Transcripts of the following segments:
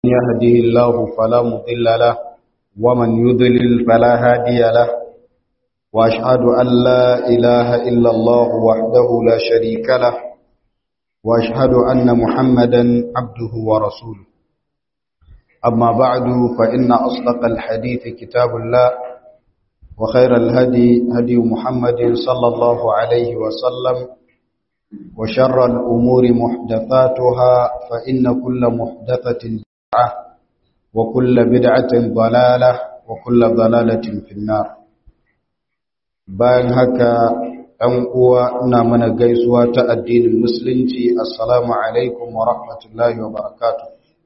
يهده الله فلا مضل له ومن يضلل فلا هادي له وأشهد أن لا إله إلا الله وحده لا شريك له وأشهد أن محمدا عبده ورسوله أما بعد فإن أصدق الحديث كتاب الله وخير الهدي هدي محمد صلى الله عليه وسلم وشر الأمور محدثاتها فإن كل محدثة بدعة وكل بدعة ضلالة وكل ضلالة في النار bayan haka ɗan uwa ina mana gaisuwa ta addinin musulunci assalamu alaikum wa rahmatullahi wa barakatuh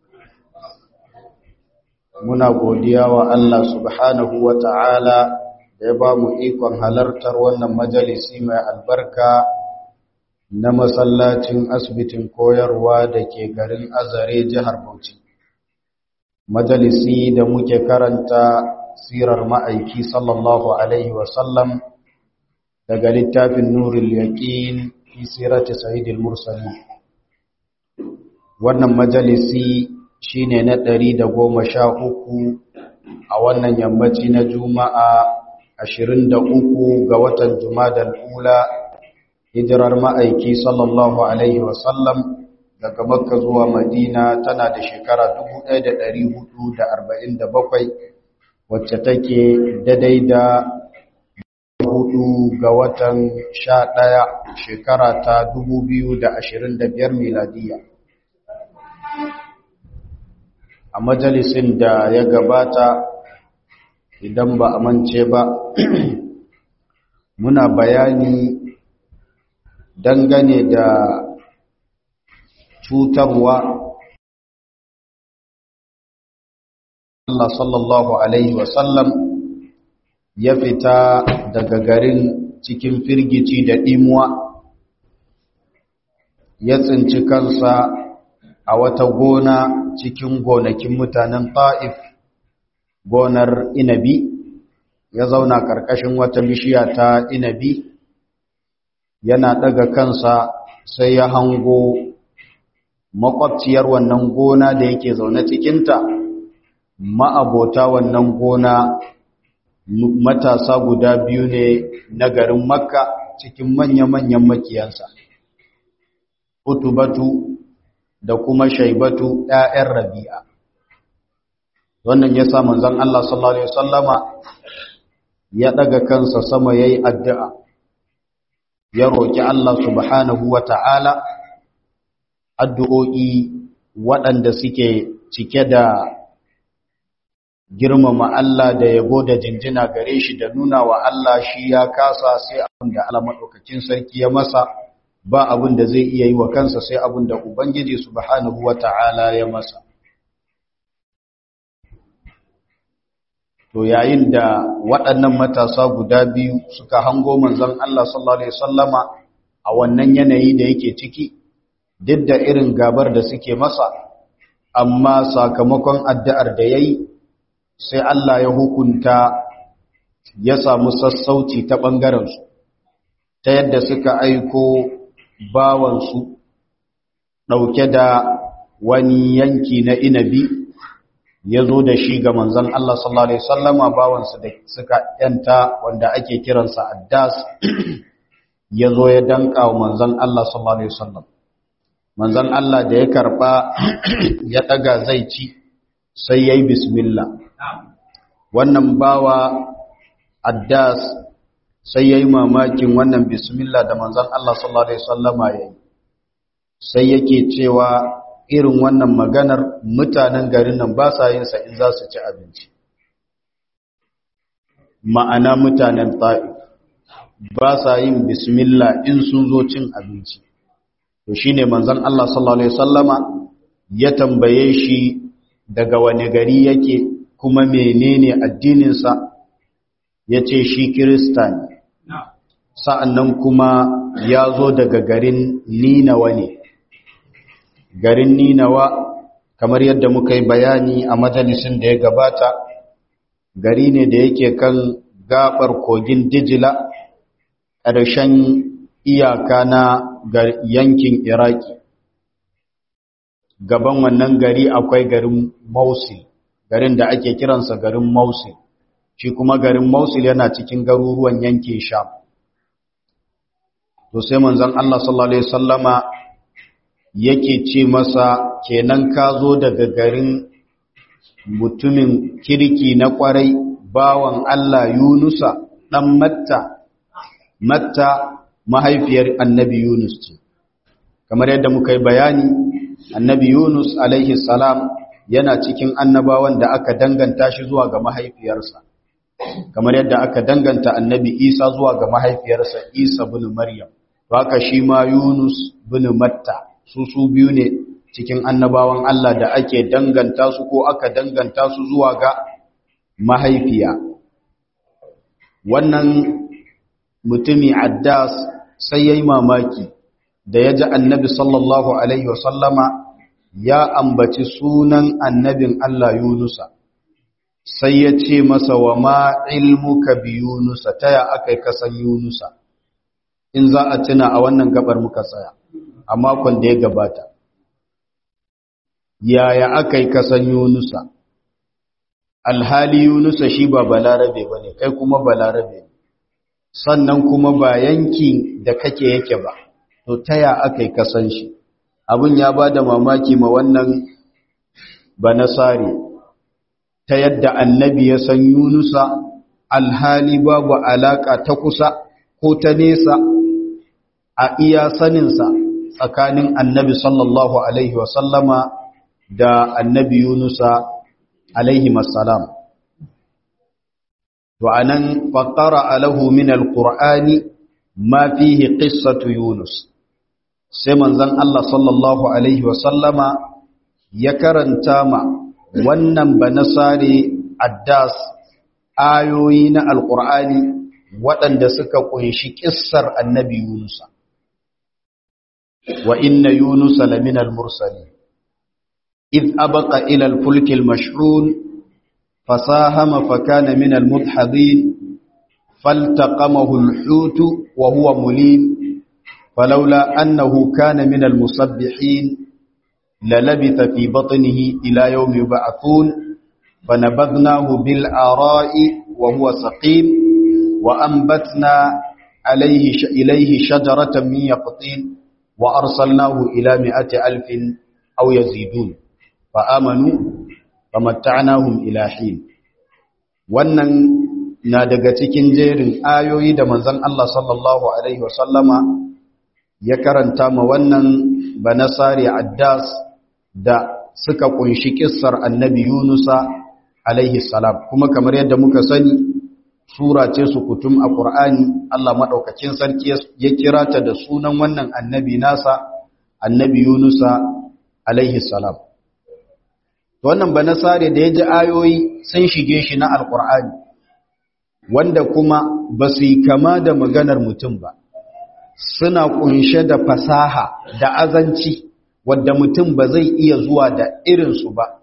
muna godiya wa Allah subhanahu wa ta'ala da ya ba mu ikon halartar wannan majalisi mai albarka na masallacin asibitin koyarwa da ke garin azare jihar Bauchi. Majalisi da muke karanta sirar ma'aiki sallallahu Alaihi wasallam daga littafin Nurul Yaƙin fi sirati Sa'idil Mursali. Wannan majalisi shi ne na ɗari da goma sha uku a wannan yammaci na Juma'a ashirin da uku ga watan Jumadal Ula hijirar ma'aiki sallallahu Alaihi wasallam daga makka zuwa madina tana da shekara 1447 wacce take daidai da hudu ga watan sha ɗaya shekara ta 2025 miladiya a majalisin da ya gabata idan ba a mance ba muna bayani dangane da cutarwa Allah sallallahu Alaihi wasallam ya fita daga garin cikin firgici da ɗimuwa ya tsinci kansa a wata gona cikin gonakin mutanen ta'if gonar inabi ya zauna ƙarƙashin wata bishiya ta inabi yana daga kansa sai ya hango makwabciyar wannan gona da yake zaune cikinta ma'abota wannan gona matasa guda biyu ne na garin makka cikin manya-manyan makiyansa utubatu da kuma shaibatu ‘ya'yan rabi'a wannan ya sa manzan Allah sallallahu Alaihi wasallama ya daga kansa sama ya yi addu'a ya roƙi Allah subhanahu wa ta'ala addu'o'i waɗanda suke cike da girmama Allah da yabo da jinjina gare shi da nuna wa Allah shi ya kasa sai abin da Allah maɗaukakin sarki ya masa ba abin da zai iya yi wa kansa sai abin da Ubangiji subhanahu wa ta'ala ya masa. To yayin da waɗannan matasa guda biyu suka hango manzon Allah sallallahu Alaihi Wasallama a wannan yanayi da yake ciki, duk da irin gabar da suke masa, amma sakamakon addu'ar da ya yi, sai Allah ya hukunta ya samu sassauci ta ɓangarensu, ta yadda suka aiko bawansu ɗauke da wani yanki na inabi ya zo da shi ga manzan Allah sallallahu Alaihi sallama bawansu da suka ‘yanta wanda ake kiransa Addas ya zo ya danka wa manzan Allah sallallahu Alaihi sallam. Manzan Allah da ya karɓa ya ɗaga zai ci sai ya yi bismillah. Wannan bawa Addas sai ya yi mamakin wannan bismillah da manzan Allah sallallahu Alaihi sallama ya yi. Sai yake cewa irin wannan maganar mutanen garin nan ba sa yin sa in za su ci abinci ma'ana mutanen ta'if ba sa yin bismillah in sun zo cin abinci to shine manzon Allah sallallahu alaihi wasallama ya tambaye shi daga wani gari yake kuma menene addinin sa yace shi kirista ne sa'annan kuma ya zo daga garin Ninawa ne garin Ninawa kamar yadda muka yi bayani a majalisin da ya gabata gari ne da yake kan gabar kogin Dijila ƙarshen iyaka na yankin Iraki gaban wannan gari akwai garin Mosul garin da ake kiransa garin Mosul shi kuma garin Mosul yana cikin garuruwan yankin Sham to sai manzon Allah sallallahu alaihi wasallama yake ce masa kenan ka zo daga garin mutumin kirki na kwarai bawan Allah Yunusa dan Matta Matta mahaifiyar Annabi Yunus ce kamar yadda muka yi bayani Annabi Yunus alaihi salam yana cikin annabawan da aka danganta shi zuwa ga mahaifiyarsa kamar yadda aka danganta Annabi Isa zuwa ga mahaifiyarsa Isa bin Maryam haka shi ma Yunus bin Matta su su biyu ne cikin annabawan Allah da ake danganta su ko aka danganta su zuwa ga mahaifiya wannan mutumi Addas sai yayi mamaki da ya ji annabi sallallahu alaihi wasallama ya ambaci sunan annabin Allah Yunusa sai ya ce masa wa ma ilmuka bi Yunusa taya akai kasan Yunusa in za a tuna a wannan gabar muka tsaya a makon da ya gabata yaya aka yi kasan yunusa alhali yunusa shi ba balarabe ba ne kai kuma balarabe sannan kuma ba yanki da kake yake ba to taya aka yi kasan shi abin ya ba da mamaki ma wannan banasari ta yadda annabi ya san yunusa alhali babu alaka ta kusa ko ta nesa a iya saninsa tsakanin annabi sallallahu alaihi wasallama da annabi yunusa alaihi masalam to anan faqara alahu min alqur'ani ma fihi qissatu yunus sai manzon Allah sallallahu alaihi wasallama ya karanta ma wannan banasari addas ayoyi na alqur'ani waɗanda suka kunshi kissar annabi yunusa وإن يونس لمن المرسلين إذ أبق إلى الفلك المشحون فساهم فكان من المدحضين فالتقمه الحوت وهو مليم فلولا أنه كان من المسبحين للبث في بطنه إلى يوم يبعثون فنبذناه بالآراء وهو سقيم وأنبتنا عليه إليه شجرة من يقطين وأرسلناه إلى مئة ألف أو يزيدون فآمنوا فمتعناهم إلى حين wannan na daga cikin jerin ayoyi da manzon Allah sallallahu alaihi wasallama ya karanta ma wannan banasari addas da suka kunshi kissar annabi Yunusa alaihi salam kuma kamar yadda muka sani sura ce su kutum a Qur'ani Allah madaukakin sarki ya kira ta da sunan wannan annabi nasa annabi Yunusa alaihi salam to wannan banasare da ya ji ayoyi sun shige shi na alqur'ani wanda kuma ba su yi kama da maganar mutum ba suna kunshe da fasaha da azanci wadda mutum ba zai iya zuwa da irinsu ba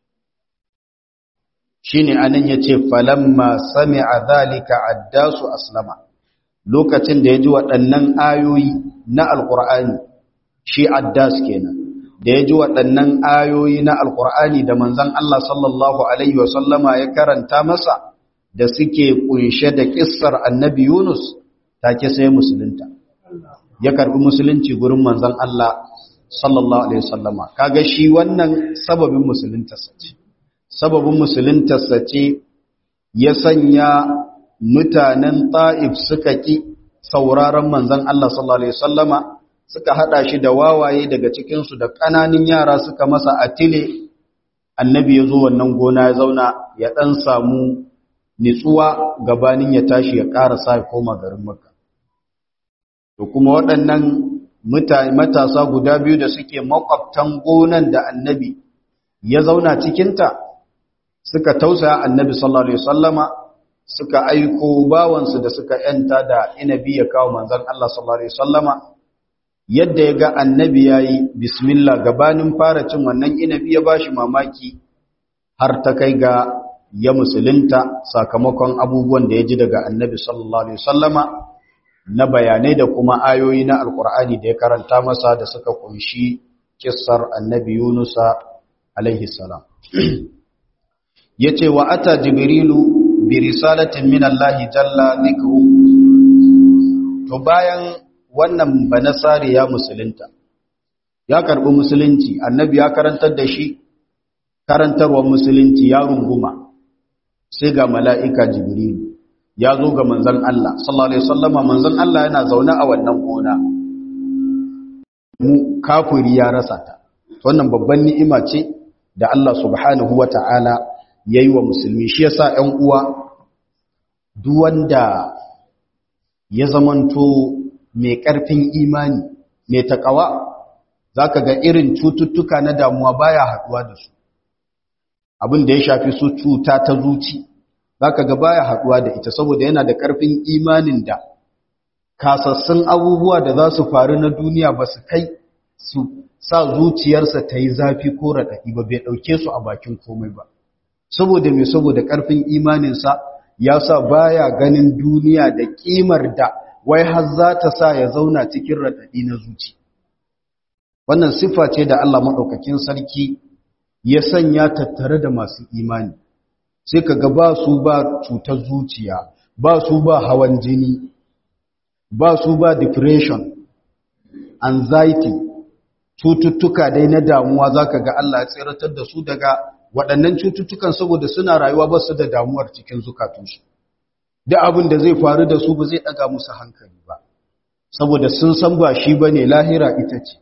shine anan yace falamma sami'a dhalika addasu aslama lokacin da yaji waɗannan ayoyi na alqur'ani shi addas kenan da yaji waɗannan ayoyi na alqur'ani da manzon Allah sallallahu alaihi wasallama ya karanta masa da suke kunshe da kissar annabi Yunus take sai musulunta ya karbi musulunci gurin manzon Allah sallallahu alaihi wasallama kaga shi wannan sababin musulunta sace sababin musuluntarsa ce ya sanya mutanen ta'if suka ƙi sauraron manzan Allah sallallahu Alaihi wasallama suka haɗa shi da wawaye daga cikinsu da ƙananin yara suka masa atile annabi ya zo wannan gona ya zauna ya ɗan samu nitsuwa gabanin ya tashi ya ƙara sa ya koma garin maka to kuma waɗannan matasa guda biyu da suke makwabtan gonan da annabi ya zauna cikinta suka tausaya annabi sallallahu alaihi wasallama suka aiko bawansu da suka yanta da inabi ya kawo manzon Allah sallallahu alaihi wasallama yadda ya ga annabi yayi bismillah gabanin fara cin wannan inabi ya bashi mamaki har ta kai ga ya musulunta sakamakon abubuwan da ya ji daga annabi sallallahu alaihi wasallama na bayanai da kuma ayoyi na alkur'ani da ya karanta masa da suka kunshi kissar annabi yunusa alaihi salam yace wa ata jibrilu bi risalatin min Allah jalla dhikru to bayan wannan banasari ya musulunta ya karbi musulunci annabi ya karantar da shi karantarwar musulunci ya runguma sai ga mala'ika jibrilu ya zo ga manzon Allah sallallahu alaihi wasallama manzon Allah yana zaune a wannan gona mu kafiri ya rasa ta wannan babban ni'ima ce da Allah subhanahu wata'ala yayi wa musulmi shi yasa 'yan uwa duk wanda ya zamanto mai ƙarfin imani mai takawa zaka ga irin cututtuka na damuwa baya haduwa da su abin da ya shafi su cuta ta zuci zaka ga baya haduwa da ita saboda yana da ƙarfin imanin da kasassun abubuwa da za su faru na duniya ba su kai su sa zuciyarsa ta yi zafi ko raɗaɗi ba bai ɗauke su a bakin komai ba saboda mai saboda ƙarfin imaninsa ya sa baya ganin duniya da ƙimar da wai har za ta sa ya zauna cikin raɗaɗi na zuci wannan siffa ce da Allah maɗaukakin sarki ya sanya tattare da masu imani sai ka ga ba su ba cutar zuciya ba su ba hawan jini ba su ba depression anxiety cututtuka dai na damuwa za ka ga Allah ya tsiratar da su daga waɗannan cututtukan saboda suna rayuwa ba su da damuwar cikin zukatunsu da abin da zai faru da su ba zai ɗaga musu hankali ba saboda sun san ba shi ba ne lahira ita ce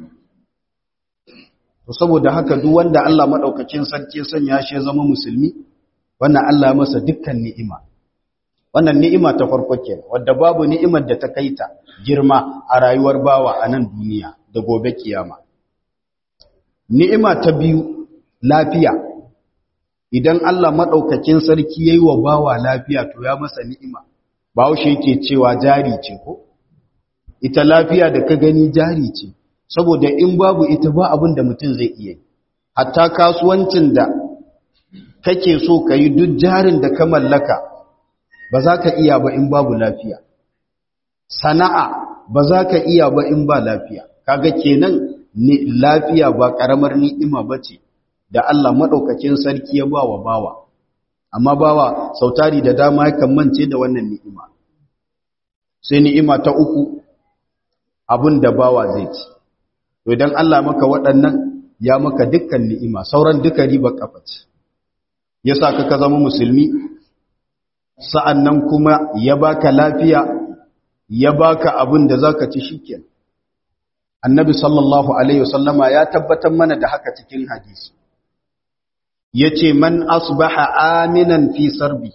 saboda haka duk wanda Allah maɗaukakin sarki sanya shi ya zama musulmi wannan Allah masa dukkan ni'ima wannan ni'ima ta farko ke wadda babu ni'imar da ta kaita girma a rayuwar bawa a nan duniya da gobe kiyama ni'ima ta biyu lafiya idan Allah madaukakin sarki yayi wa bawa lafiya to ya masa ni'ima bawo shi yake cewa jari ce ko ita lafiya da ka gani jari ce saboda in babu ita ba abin da mutum zai iya hatta kasuwancin da kake so ka yi duk jarin da ka mallaka ba za ka iya ba in babu lafiya sana'a ba za ka iya ba in ba lafiya kaga kenan ni lafiya ba karamar ni'ima bace da Allah madaukakin sarki ya bawa bawa amma bawa sautari da dama yakan mance da wannan ni'ima sai ni'ima ta uku abin da bawa zai ci to idan Allah maka waɗannan ya maka dukkan ni'ima sauran duka riba kafa ce yasa ka ka zama musulmi sa'annan kuma ya baka lafiya ya baka abin da zaka ci shikenan annabi sallallahu alaihi wasallama ya tabbatar mana da haka cikin hadisi yace man asbaha aminan fi sarbi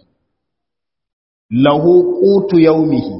lahu qutu yawmihi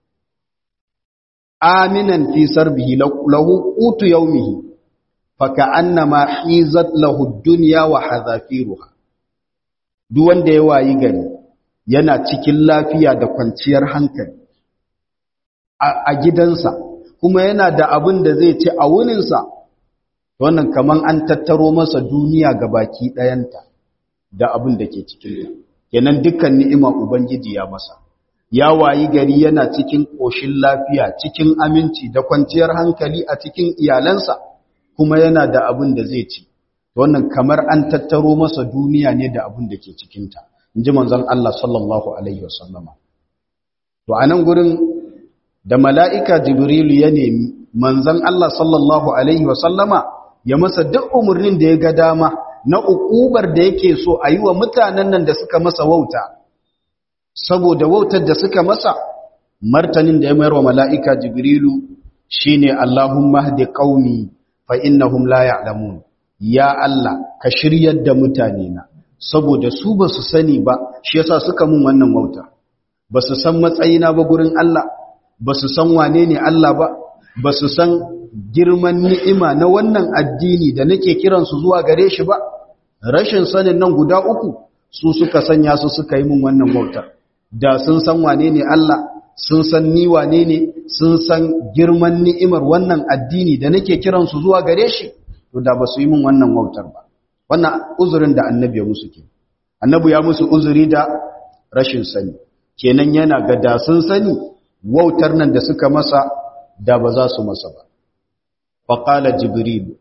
aminan fi sarbihi lahu qutu yawmihi faka'annama hizat lahu dunya wa hadhafiruha duk wanda ya wayi gari yana cikin lafiya da kwanciyar hankali a gidansa kuma yana da abin da zai ci a wuninsa wannan kaman an tattaro masa duniya ga baki ɗayanta da abin da ke cikinta kenan dukkan ni'ima ubangiji ya masa ya wayi gari yana cikin ƙoshin lafiya cikin aminci da kwanciyar hankali a cikin iyalansa kuma yana da abin da zai ci wannan kamar an tattaro masa duniya ne da abin da ke cikinta in ji manzon Allah sallallahu alaihi wasallama to a nan gurin da mala'ika jibrilu ya nemi manzon Allah sallallahu alaihi wasallama ya masa duk umarnin da ya ga dama na ukubar da yake so a yi wa mutanen nan da suka masa wauta saboda wautar da suka masa martanin da ya mayar wa mala'ika jibrilu shine Allahumma hdi qaumi fa innahum la ya'lamun ya Allah ka shiryar da mutane na saboda su ba su sani ba shi yasa suka mun wannan wauta ba su san matsayina ba gurin Allah ba su san wane ne Allah ba ba su san girman ni'ima na wannan addini da nake kiransu zuwa gare shi ba rashin sanin nan guda uku su suka sanya su suka yi mun wannan wautar da sun san wane ne Allah sun san ni wane ne sun san girman ni'imar wannan addini da nake kiransu zuwa gare shi to da ba su yi min wannan wautar ba wannan uzurin da annabi ya musu ke annabi ya musu uzuri da rashin sani kenan yana ga da sun sani wautar nan da suka masa da ba za su masa ba faqala jibril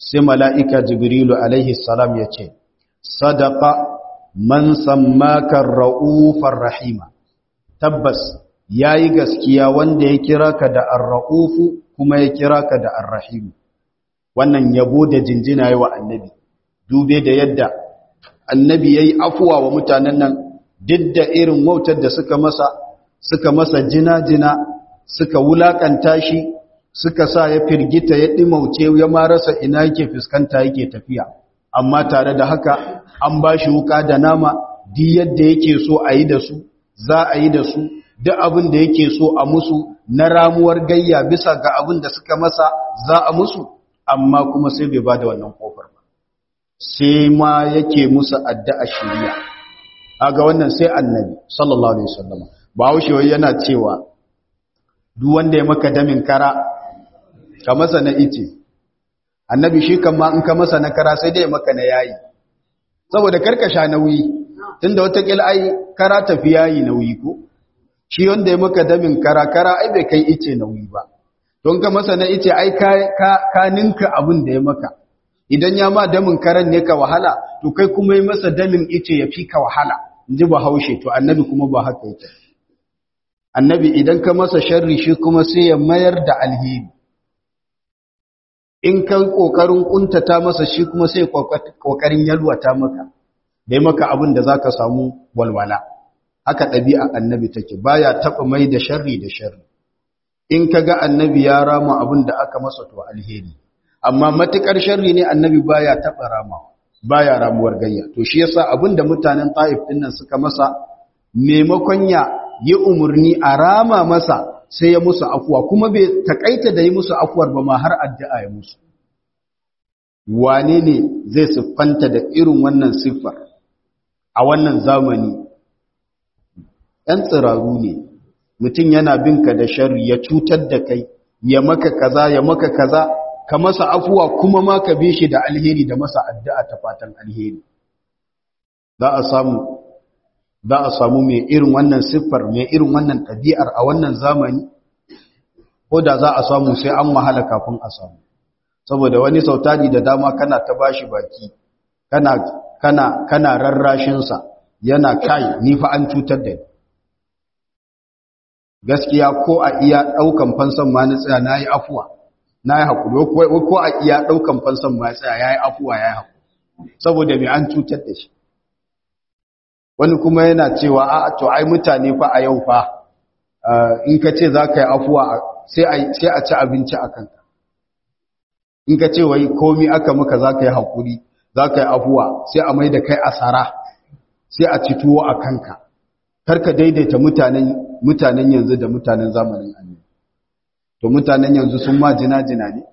sai mala'ika jibrilu alaihi salam ya ce sadaka man sammaka ra'ufar rahima tabbas ya yi gaskiya wanda ya kira ka da arra'ufu kuma ya kira ka da arrahimu wannan yabo da jinjina yi wa annabi dube da yadda annabi ya yi afuwa wa mutanen nan duk da irin wautar da suka masa suka masa jina-jina suka wulakanta shi suka sa ya firgita ya ɗimauce ya marasa ina yake fuskanta yake tafiya amma tare da haka an ba shi wuka da nama duk yadda yake so a yi da su za a yi da su duk abin da yake so a musu na ramuwar gayya bisa ga abin da suka masa za a musu amma kuma sai bai ba da wannan kofar ba sai ma yake musu addu'a shiriya aga wannan sai annabi sallallahu alaihi wasallam ba haushe yana cewa duk wanda ya maka damin kara ka masa na ice annabi shi kan ma in ka masa na kara sai dai maka na yayi saboda karkasha nauyi tunda wata kila ai kara tafi yayi nauyi ko shi wanda ya maka damin kara kara ai bai kai ice nauyi ba don ka masa na ice ai ka ka ninka abin da ya maka idan ya ma damin karan ne ka wahala to kai kuma yi masa damin ice ya fi ka wahala in ji bahaushe to annabi kuma ba haka yake annabi idan ka masa sharri shi kuma sai ya mayar da alheri in ka kokarin kuntata masa shi kuma sai kokarin yalwata maka dai maka abin da zaka samu walwala haka ɗabi'a annabi take baya taɓa mai da sharri da sharri in ka ga annabi ya rama abin da aka masa to alheri amma matukar sharri ne annabi baya taɓa ramawa baya ramuwar gayya to shi yasa abin da mutanen ta'if ɗin nan suka masa maimakon ya yi umarni a rama masa sai ya musu afuwa kuma bai takaita da yi musu afuwar ba ma har addu'a ya musu wane ne zai siffanta da irin wannan siffar a wannan zamani ‘yan tsiraru ne mutum yana bin ka da shari ya cutar da kai ya maka kaza ya maka kaza ka masa afuwa kuma ma ka bi shi da alheri da masa addu'a ta fatan alheri za a samu za a samu mai irin wannan siffar mai irin wannan ɗabi'ar a wannan zamani ko da za a samu sai an wahala kafin a samu saboda wani sautari da dama kana ta bashi baki kana kana kana rarrashinsa yana kai ni fa an cutar da ni gaskiya ko a iya ɗaukan fansan ma na tsaya na yi afuwa na yi haƙuri ko a iya ɗaukan fansan ma tsaya ya yi afuwa ya yi haƙuri saboda mai an cutar da shi wani kuma yana cewa a to ai mutane fa a yau fa in ka ce za ka yi afuwa sai a ci abinci a kanka in ka ce wai komi aka maka za ka yi haƙuri za ka yi afuwa sai a mai da kai asara sai a ci tuwo a kanka karka daidaita mutanen mutanen yanzu da mutanen zamanin annabi to mutanen yanzu sun ma jina-jina ne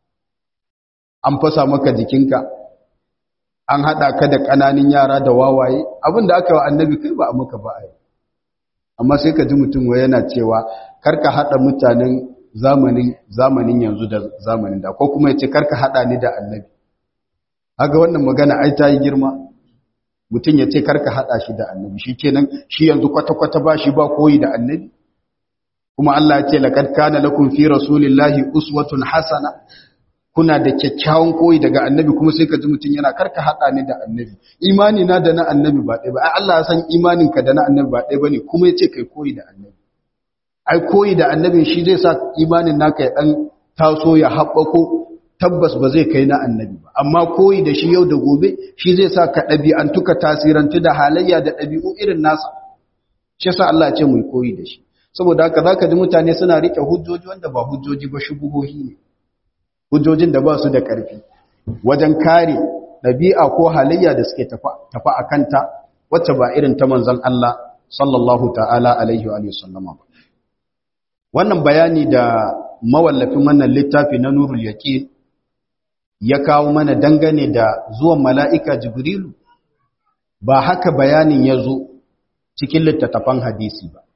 an fasa maka jikinka an haɗa ka da ƙananin yara da wawaye abinda aka yi wa annabi kai ba a maka ba a yi amma sai ka ji mutum wa yana cewa karka haɗa mutanen zamanin zamanin yanzu da zamanin da ko kuma ya ce karka haɗa ni da annabi haka wannan magana ai ta yi girma mutum ya ce karka haɗa shi da annabi shi kenan shi yanzu kwata-kwata ba shi ba koyi da annabi kuma Allah ya ce laqad kana lakum fi rasulillahi uswatun hasana kuna da kyakkyawan koyi daga annabi kuma sai ka ji mutum yana karka haɗa ni da annabi imani na da na annabi ba ɗaya ba ai Allah ya san imanin ka da na annabi ba ɗaya bane kuma ya ce kai koyi da annabi ai koyi da annabi shi zai sa imanin naka ya dan taso ya haɓako tabbas ba zai kai na annabi ba amma koyi da shi yau da gobe shi zai sa ka ɗabi'antu ka tasirantu da halayya da ɗabi'u irin nasa shi yasa Allah ya ce mu koyi da shi saboda haka zaka ji mutane suna rike hujjoji wanda ba hujjoji ba shubuhohi ne hujjojin da ba su da ƙarfi wajen kare ɗabi'a ko halayya da suke tafa a kanta wacce ba irin ta manzon Allah sallallahu ta'ala alaihi wa sallama ba wannan bayani da mawallafin wannan littafi na nurul yaqin ya kawo mana dangane da zuwan mala'ika jibrilu ba haka bayanin ya zo cikin littattafan hadisi ba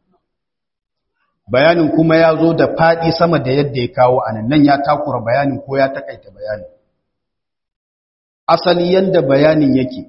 bayanin kuma ya zo da faɗi sama da yadda ya kawo a nan ya takura bayanin ko ya takaita bayanin asali yadda bayanin yake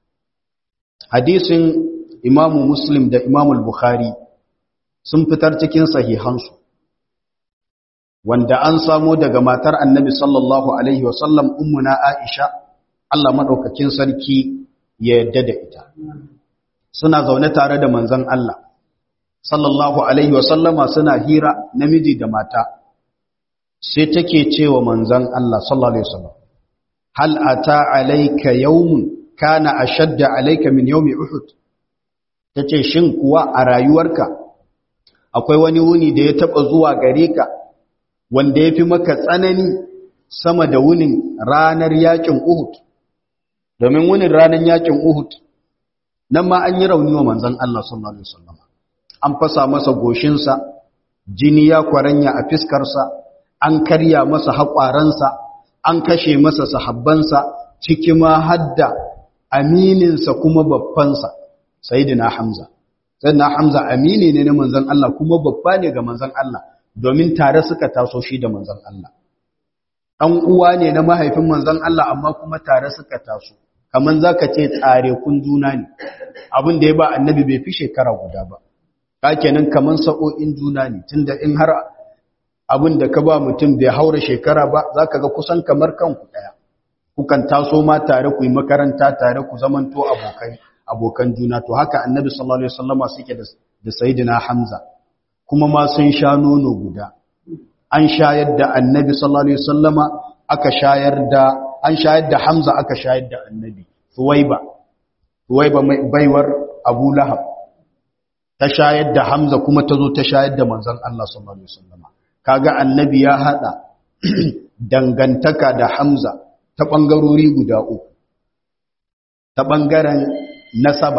hadisin imamu muslim da imamu bukhari sun fitar cikin sahihansu wanda an samo daga matar annabi sallallahu alaihi wasallam ummuna aisha Allah maɗaukakin sarki ya yadda da ita suna zaune tare da manzon Allah sallallahu alaihi wasallama suna hira namiji da mata sai take cewa manzon Allah sallallahu alaihi wasallam hal ata alayka yawmun kana ashadda alayka min yawmi uhud tace shin kuwa a rayuwarka akwai wani wuni da ya taba zuwa gare ka wanda yafi maka tsanani sama da wunin ranar yakin uhud domin wunin ranar yakin uhud nan ma an yi rauni wa manzon Allah sallallahu alaihi wasallam an fasa masa goshinsa jini ya kwaranya a fiskarsa an karya masa haƙwaransa an kashe masa sahabbansa ciki ma hadda amininsa kuma babbansa sayyidina hamza sayyidina hamza amini ne na manzon Allah kuma babba ne ga manzon Allah domin tare suka taso shi da manzon Allah ɗan uwa ne na mahaifin manzon Allah amma kuma tare suka taso kaman zaka ce tsare kun juna ne abin da ya ba annabi bai fi shekara guda ba kenan kaman sa'o'in juna ne tunda in har abin da ka ba mutum bai haura shekara ba za ka ga kusan kamar kanku ɗaya kukan taso ma tare ku yi makaranta tare ku zamanto abokai abokan juna to haka annabi sallallahu alaihi wasallama suke da da sayyidina hamza kuma ma sun sha nono guda an shayar da annabi sallallahu alaihi wasallama aka shayar da an shayar da hamza aka shayar da annabi suwaiba suwaiba baiwar abu lahab ta shayar da hamza kuma ta zo ta shayar da manzon Allah sallallahu alaihi wasallama kaga annabi ya hada dangantaka da Hamza ta bangarori guda uku ta bangaren nasaba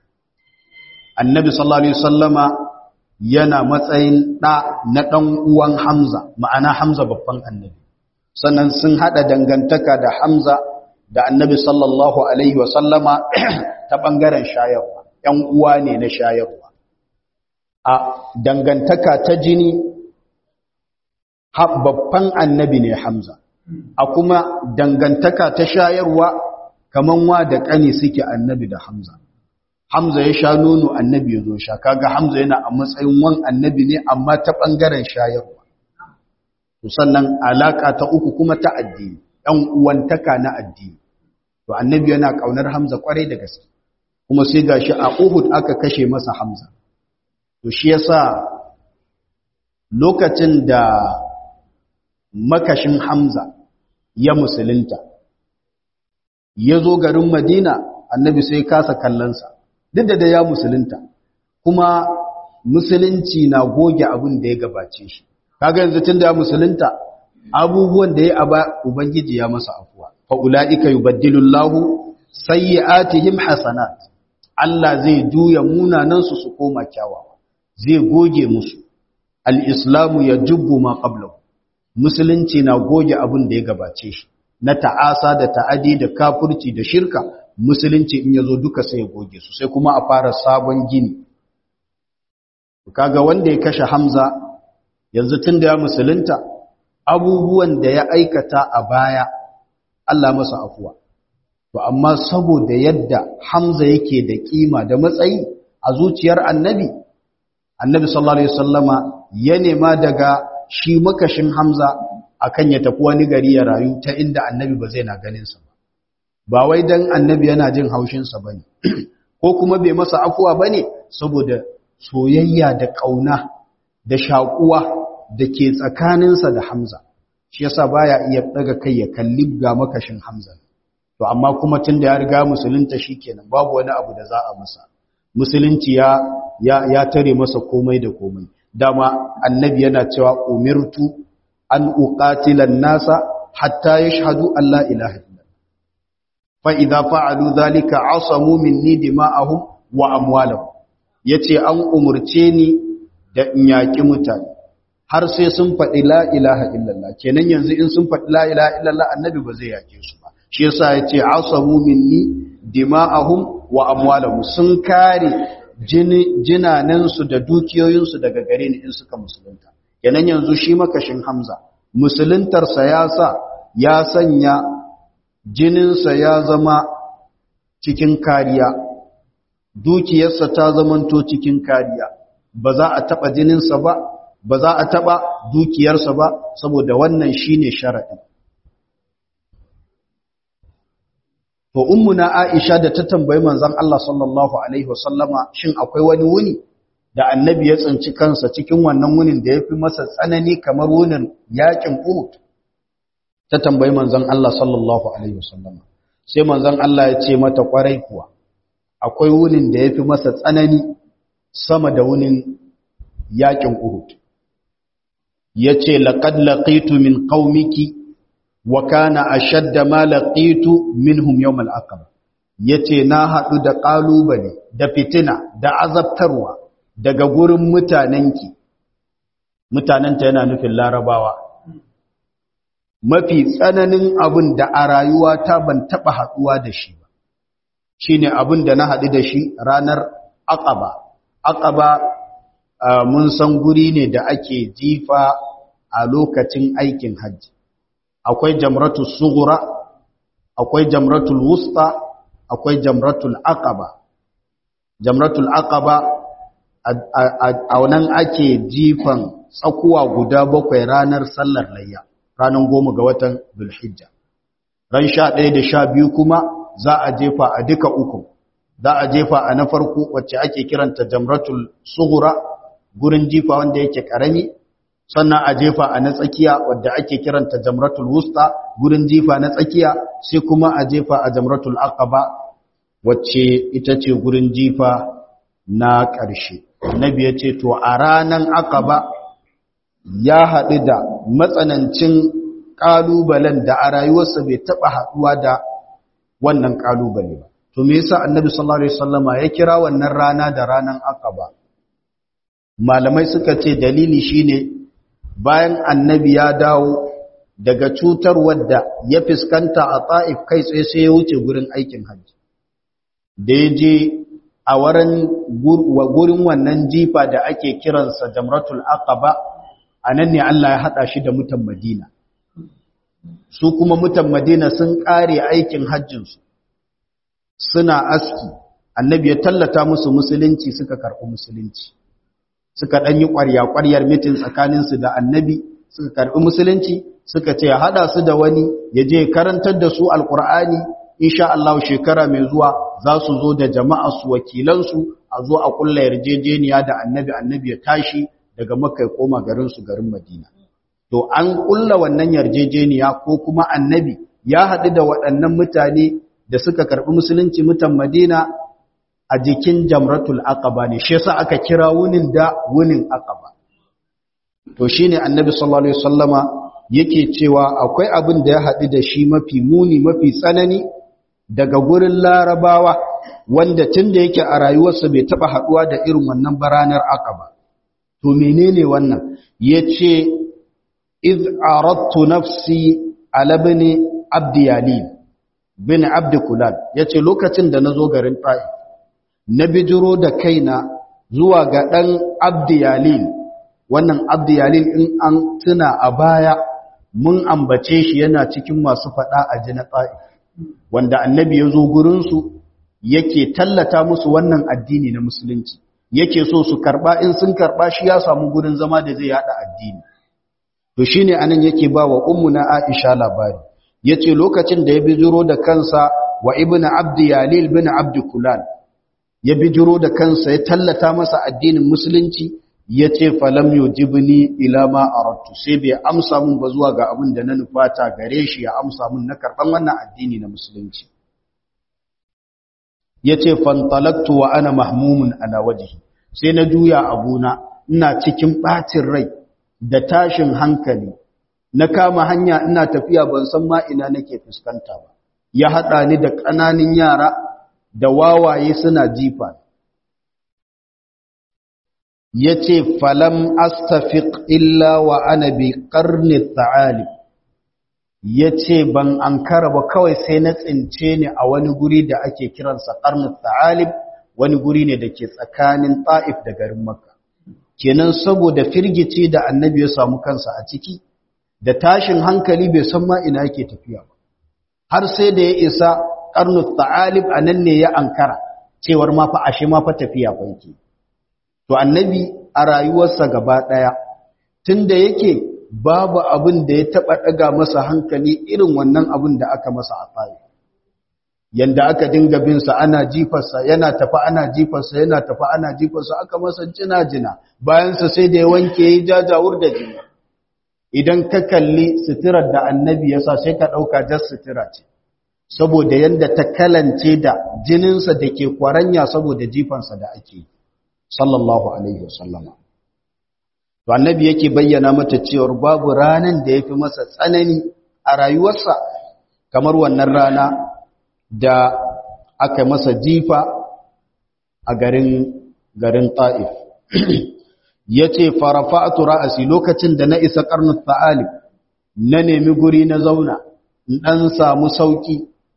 annabi sallallahu alaihi wasallama yana matsayin da na dan uwan Hamza ma'ana Hamza babban annabi sannan sun hada dangantaka da Hamza da annabi sallallahu alaihi wasallama ta bangaren shayarwa ‘yan uwa ne na shayarwa a dangantaka ta jini babban annabi ne Hamza a kuma dangantaka ta shayarwa kaman wa da ƙani suke annabi da Hamza Hamza ya sha nono annabi ya zo sha kaga Hamza yana a matsayin wan annabi ne amma ta ɓangaren shayarwa to sannan alaka ta uku kuma ta addini ɗan uwantaka na addini to annabi yana ƙaunar Hamza kwarai da gaske kuma sai gashi a Uhud aka kashe masa Hamza to shi yasa lokacin da makashin Hamza ya musulunta ya zo garin Madina annabi sai kasa kallonsa duk da ya musulunta kuma musulunci na goge abin da ya gabace shi kaga yanzu tunda ya musulunta abubuwan da ya aba ubangiji ya masa afuwa fa ulaika yubaddilu Allahu sayyi'atihim hasanat Allah zai juya munanan su su koma kyawawa zai goge musu al-islamu yajubbu ma qablahu musulunci na goge abin da ya gabace shi na ta'asa da ta'adi da kafurci da shirka musulunci in yazo duka sai ya goge su sai kuma a fara sabon gini kaga wanda ya kashe Hamza yanzu tunda ya musulunta abubuwan da ya aikata a baya Allah masa afuwa to amma saboda yadda Hamza yake da kima da matsayi a zuciyar Annabi Annabi sallallahu alaihi wasallama ya nema daga shi makashin Hamza akan ya tafi wani gari ya rayu ta inda Annabi ba zai na ganin sa ba ba wai dan Annabi yana jin haushin sa bane ko kuma bai masa afuwa bane saboda soyayya da kauna da shakuwa da ke tsakaninsa da Hamza shi yasa baya iya daga kai ya kalli ga makashin Hamza to amma kuma tunda ya riga musulunta shikenan babu wani abu da za a masa musulunci ya ya, ya tare masa komai da komai dama annabi yana cewa umirtu an uqatila an-nasa hatta yashhadu an la ilaha illallah fa idza fa'alu dhalika asamu minni dima'ahum wa amwalahum yace an umurce ni da in yaki mutane har sai sun faɗi la ilaha illallah kenan yanzu in sun faɗi la ilaha illallah annabi ba zai yake su ba shi yasa yace asamu minni dima'ahum wa amwalahum sun kare jinanansu da dukiyoyinsu daga gare ni in suka musulunta kenan yanzu shi makashin Hamza musuluntarsa ya sa ya sanya jininsa ya zama cikin kariya dukiyarsa ta zamanto cikin kariya ba za a taɓa jininsa ba ba za a taɓa dukiyarsa ba saboda wannan shine sharaɗin to ummuna Aisha da ta tambayi manzon Allah sallallahu alaihi wasallama shin akwai wani wuni da annabi ya tsinci kansa cikin wannan wunin da yafi masa tsanani kamar wunin yakin Uhud ta tambayi manzon Allah sallallahu alaihi wasallama sai manzon Allah ya ce mata kwarai kuwa akwai wunin da yafi masa tsanani sama da wunin yakin Uhud yace laqad laqitu min qaumiki wa kana ashadda ma laqitu minhum yawm al-aqaba yace na hadu da kalubale da fitina da azabtarwa daga gurin mutanenki mutanenta yana nufin larabawa mafi tsananin abin da a rayuwa ta ban taba haduwa da shi ba shine abin da na hadu da shi ranar aqaba aqaba mun san guri ne da ake jifa a lokacin aikin hajji akwai jamratul sughra akwai jamratul wusta akwai jamratul aqaba jamratul aqaba a wannan ake jifan tsakuwa guda bakwai ranar sallar layya ranar goma ga watan zulhijja ran sha ɗaya da sha biyu kuma za a jefa a duka uku za a jefa a na farko wacce ake kiranta jamratul sughra gurin jifa wanda yake karami sannan a jefa a na tsakiya wadda ake kiranta jamratul wusta gurin jifa na tsakiya sai kuma a jefa a jamratul aqaba wacce ita ce gurin jifa na ƙarshe nabi ya ce to a ranan aqaba ya haɗu da matsanancin ƙalubalen da a rayuwarsa bai taɓa haɗuwa da wannan ƙalubale ba to me yasa annabi sallallahu alaihi wasallama ya kira wannan rana da ranan aqaba malamai suka ce dalili shine bayan annabi ya dawo daga cutar wadda ya fuskanta a ta'if kai tsaye sai ya wuce gurin aikin hajji da ya je a wurin gurin wannan jifa da ake kiransa jamratul aqaba a nan ne Allah ya haɗa shi da mutan madina su kuma mutan madina sun ƙare aikin hajjinsu suna aski annabi ya tallata musu musulunci suka karɓi musulunci suka ɗan yi ƙwarya-ƙwaryar mitin tsakaninsu da annabi suka karɓi musulunci suka ce haɗa su da wani ya je karantar da su alƙur'ani insha Allah shekara mai zuwa za su zo da jama'a su wakilansu a zo a ƙulla yarjejeniya da annabi annabi ya tashi daga makka ya koma garinsu garin madina to an ƙulla wannan yarjejeniya ko kuma annabi ya haɗu da waɗannan mutane da suka karɓi musulunci mutan madina a jikin jamratul aqaba ne shi yasa aka kira wunin da wunin aqaba to shine annabi sallallahu alaihi wasallama yake cewa akwai abin da ya haɗu da shi mafi muni mafi tsanani daga gurin larabawa wanda tunda yake a rayuwarsa bai taba haɗuwa da irin wannan baranar aqaba to menene wannan yace iz aradtu nafsi ala ibn abdiyalin bin abd kulal yace lokacin da nazo garin ta'if na bijiro da kaina zuwa ga ɗan abdiyalil wannan abdiyalil in an tuna a baya mun ambace shi yana cikin masu faɗa a ji na ta'if wanda annabi ya zo gurinsu yake tallata musu wannan addini na musulunci yake so su karɓa in sun karɓa shi ya samu gurin zama da zai haɗa addini to shi ne anan yake ba wa na aisha labari ya ce lokacin da ya bijiro da kansa wa ibn abdiyalil bin abdikulal ya bijiro da kansa ya tallata masa addinin musulunci ya ce falam yujibni ila ma aradtu sai bai amsa mun ba zuwa ga abin da na nufata gare shi ya amsa mun na karban wannan addini na musulunci yace fantalaktu wa ana mahmumun ala wajhi sai na juya abuna ina cikin bacin rai da tashin hankali na kama hanya ina tafiya ban san ma ina nake fuskanta ba ya hada ni da ƙananan yara da wawaye suna jifa ya ce falam astafiq illa wa ana bi ƙarni ta'ali ya ce ban an ba kawai sai na tsince ni a wani guri da ake kiransa ƙarni ta'alib wani guri ne da ke tsakanin ta'if da garin makka kenan saboda firgici da annabi ya samu kansa a ciki da tashin hankali bai san ma ina yake tafiya ba har sai da ya isa karnu ta'alib a nan ne ya ankara cewar ma fa ashe ma fa tafiya kwanki to annabi a rayuwarsa gaba daya tunda yake babu abin da ya taba daga masa hankali irin wannan abin da aka masa a tsaye yanda aka dinga bin sa ana jifarsa yana tafi ana jifarsa yana tafi ana jifarsa aka masa jina jina bayan sa sai da ya wanke ya jajawur da jini idan ka kalli suturar da annabi ya sa sai ka dauka jas sutura ce saboda yanda ta kalance da jininsa da ke kwaranya saboda jifansa da ake sallallahu alaihi wasallama to annabi yake bayyana mata cewa babu ranan da yafi masa tsanani a rayuwarsa kamar wannan rana da aka masa jifa a garin garin Taif yace farafa'tu ra'si lokacin da na isa qarnut ta'alib na nemi guri na zauna in dan samu sauki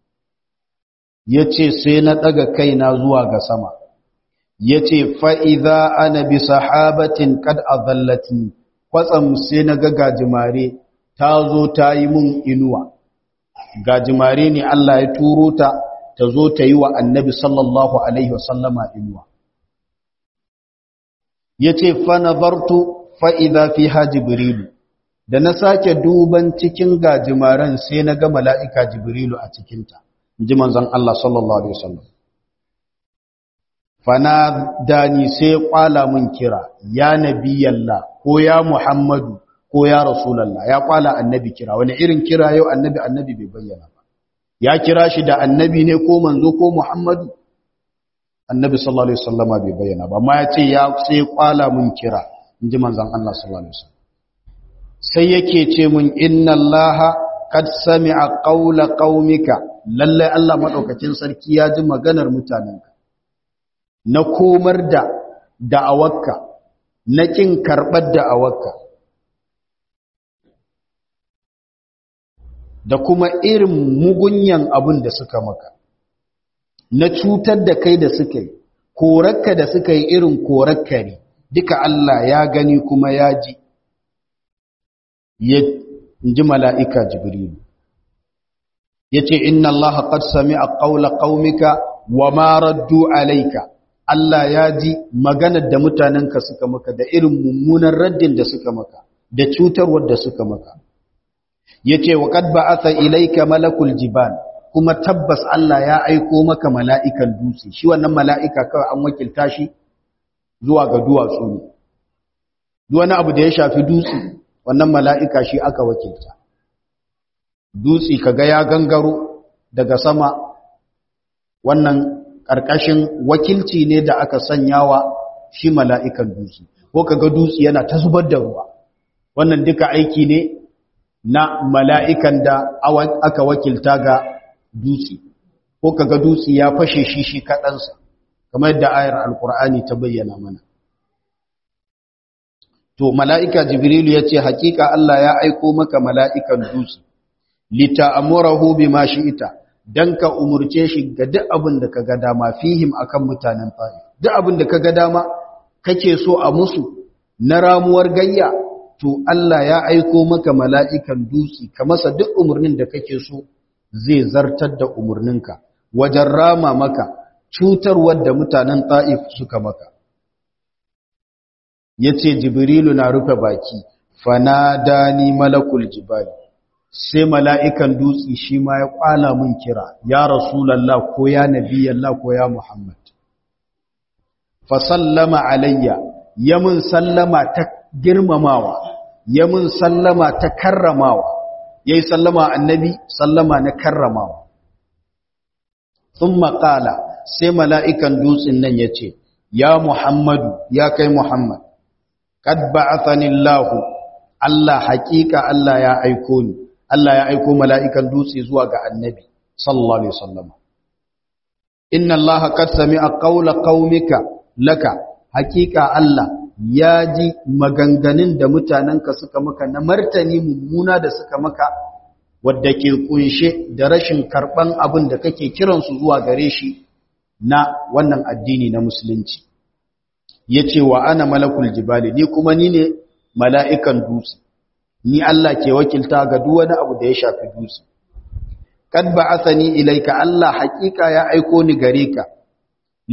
yace sai na daga kaina zuwa ga sama yace fa idza ana bi sahabatin qad adallatni kwatsam sai na ga gajimare ta zo ta yi mun inuwa gajimare ne Allah ya turo ta ta zo ta yi wa annabi sallallahu alaihi wasallama inuwa yace fa nazartu fa idza fiha jibrilu da na sake duban cikin gajimaren sai na ga mala'ika jibrilu a cikinta ji manzon Allah sallallahu alaihi wasallam fana dani sai kwala mun kira ya nabiyallah ko ya muhammadu ko ya rasulallah ya kwala annabi kira wani irin kira yau annabi annabi bai bayyana ba ya kira shi da annabi ne ko manzo ko muhammadu annabi sallallahu alaihi wasallama bai bayyana ba amma ya ce ya sai kwala mun kira inji manzon Allah sallallahu alaihi wasallam sai yake ce mun inna allaha kad sami'a qawla qaumika lalle Allah madaukakin sarki ya ji maganar mutanenka na komar da da'awarka na kin karbar da'awarka da kuma irin mugunyan abin da suka maka na cutar da kai da suka yi korarka da suka yi irin korarka ne duka Allah ya gani kuma ya ji ya ji mala'ika jibrilu ya ce inna Allah qad sami'a qawla qaumika wa ma raddu alayka Allah ya ji maganar da mutanenka suka maka da irin mummunan raddin da suka maka da cutarwar da suka maka yace wa qad ba'atha ilayka malakul jibal kuma tabbas Allah ya aiko maka mala'ikan dutse shi wannan mala'ika kawai an wakilta shi zuwa ga duwatsu ne duk wani abu da ya shafi dutse wannan mala'ika shi aka wakilta dutse kaga ya gangaro daga sama wannan ƙarƙashin wakilci ne da aka sanyawa shi mala'ikan dutse ko kaga dutse yana ta zubar da ruwa wannan duka aiki ne na mala'ikan da aka wakilta ga dutse ko kaga dutse ya fashe shi shi kaɗansa kamar yadda ayar alkur'ani ta bayyana mana to mala'ika jibrilu ya ce hakika Allah ya aiko maka mala'ikan dutse lita'amurahu bima shi'ita dan ka umurce shi ga duk abin da kaga dama fihim akan mutanen fa'i duk abin da kaga dama kake so a musu na ramuwar gayya to Allah ya aiko maka mala'ikan dutse ka masa duk umurnin da kake so zai zartar da umurninka wajen rama maka cutarwar da mutanen ta'if suka maka yace jibrilu na rufe baki fanadani malakul jibali sai mala'ikan dutse shi ma ya kwala mun kira ya rasulallah ko ya nabiyallah ko ya muhammad fa sallama alayya ya mun sallama ta girmamawa ya mun sallama ta karramawa ya yi sallama annabi sallama na karramawa sun maƙala sai mala'ikan dutsen nan ya ce ya muhammadu ya kai muhammad kad ba'athanillahu Allah haƙiƙa Allah ya aiko ni Allah ya aiko mala'ikan dutse zuwa ga annabi, sallallahu Alaihi wasallam. Inna Allah kad sami'a qawla qaumika laka, hakika Allah ya ji maganganun da mutanenka suka maka na martani mummuna da suka maka, wadda ke kunshe da rashin karɓan abin da kake kiransu zuwa gare shi na wannan addini na musulunci. Ya ce wa ana malakul jibali, ni kuma ni ne mala'ikan dutse. ni Allah ke wakilta ga duk wani abu da ya shafi dutse kad ba'athani ilayka Allah hakika ya aiko ni gare ka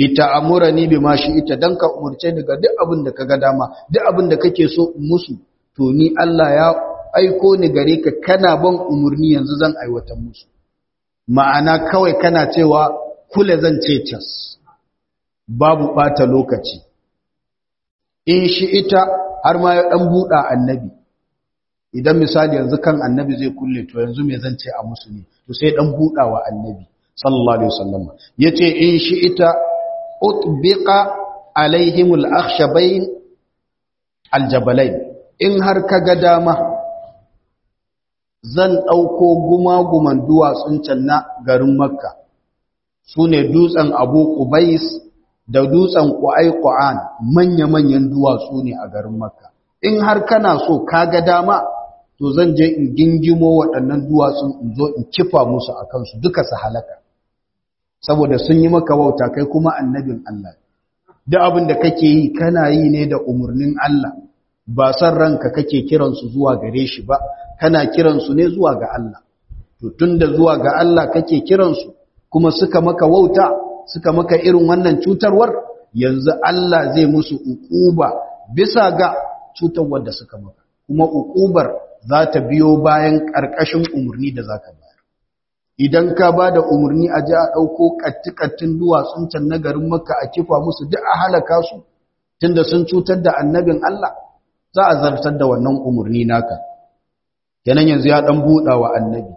lita'amurani bima ita dan ka umurce ni ga duk abin da kaga dama duk abin da kake so musu to ni Allah ya aiko ni gare ka kana ban umurni yanzu zan aiwatar musu ma'ana kawai kana cewa kula zan ce cas babu bata lokaci in shi ita har ma ya dan buɗa annabi idan misali yanzu kan annabi zai kulle to yanzu me zan ce a musu ne to sai dan buɗa wa annabi sallallahu alaihi wasallam yace in shi ita utbiqa alaihimul akhshabain aljabalain in har kaga dama zan ɗauko gumaguman duwatsun can na garin makka su ne dutsen abu ƙubais da dutsen ƙwa'ai ƙwa'an manya-manyan duwatsu ne a garin makka in har kana so kaga dama to zan je in gingimo waɗannan duwatsun in zo in kifa musu a kansu duka su halaka saboda sun yi maka wauta kai kuma annabin Allah duk abin da kake yi kana yi ne da umarnin Allah ba san ranka kake kiransu zuwa gare shi ba kana kiransu ne zuwa ga Allah to tunda zuwa ga Allah kake kiransu kuma suka maka wauta suka maka irin wannan cutarwar yanzu Allah zai musu uquba bisa ga cutarwar da suka maka kuma uqubar za ta biyo bayan karkashin umarni da zaka bayar idan ka ba da umarni a ji a ɗauko ƙatti-ƙattin duwatsun can na garin makka a kifa musu duk a halaka su tunda sun cutar da annabin Allah za a zartar da wannan umarni naka kenan yanzu ya ɗan buɗa wa annabi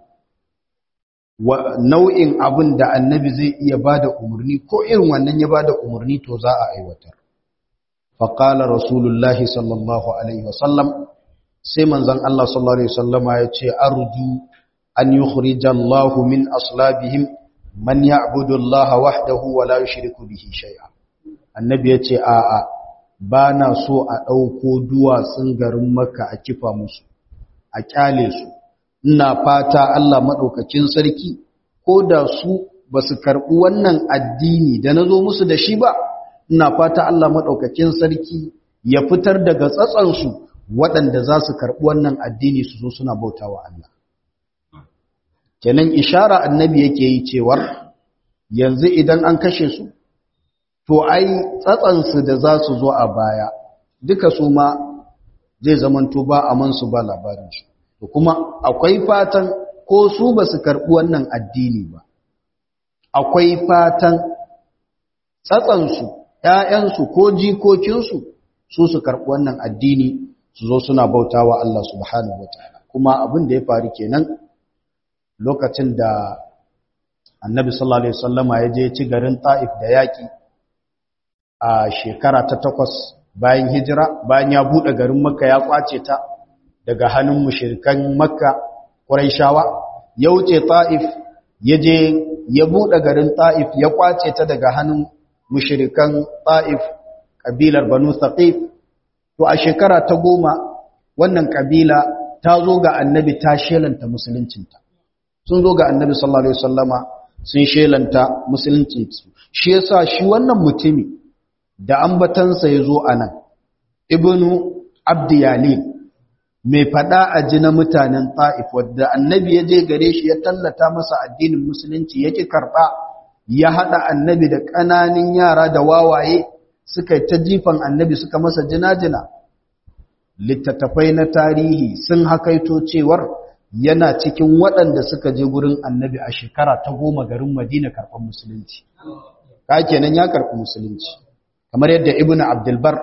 wa nau'in abin da annabi zai iya ba da umarni ko irin wannan ya ba da umarni to za a aiwatar faƙala rasulullahi sallallahu alaihi wasallam sai manzan Allah sallallahu alaihi wasallama ya ce arju an yukhrija Allah min aslabihim man ya'budu Allah wahdahu wa la yushriku bihi shay'a annabi yace a a bana so a dauko duwatsun garin Makka a kifa musu a kyale su ina fata Allah madaukakin sarki ko da su basu karbi wannan addini da nazo musu da shi ba ina fata Allah madaukakin sarki ya fitar daga tsatsan su waɗanda za su karbi wannan addini su zo suna bautawa Allah kenan ishara annabi yake yi cewar yanzu idan an kashe su to ai tsatsansu da za su zo a baya duka su ma zai zamanto ba a mansu ba labarinsu to kuma akwai fatan ko su ba su karɓi wannan addini ba akwai fatan tsatsansu ‘ya'yansu ko jikokinsu su su karɓi wannan addini su zo suna bautawa Allah subhanahu wa ta'ala kuma abin da ya faru kenan lokacin da annabi sallallahu alaihi wasallama ya je ci garin Taif da yaki a shekara ta takwas bayan hijira bayan ya bude garin Makka ya kwace ta daga hannun mushrikan Makka Quraishawa ya wuce Taif ya je ya bude garin Taif ya kwace ta daga hannun mushrikan Taif kabilar Banu Thaqif to a shekara ta goma wannan kabila ta zo ga annabi ta shelanta musuluncinta sun zo ga annabi sallallahu alaihi wasallama sun shelanta musulunci shi yasa shi wannan mutumi da ambatansa yazo anan ibnu abdiyalin mai fada a ji na mutanen ta'if wadda annabi ya je gare shi ya tallata masa addinin musulunci yake karba ya hada annabi da kananin yara da wawaye suka ta jifan annabi suka masa jinajina littattafai na tarihi sun hakaito cewar yana cikin waɗanda suka je gurin annabi a shekara ta goma garin madina karɓar musulunci ka kenan ya karɓi musulunci kamar yadda ibn abdulbar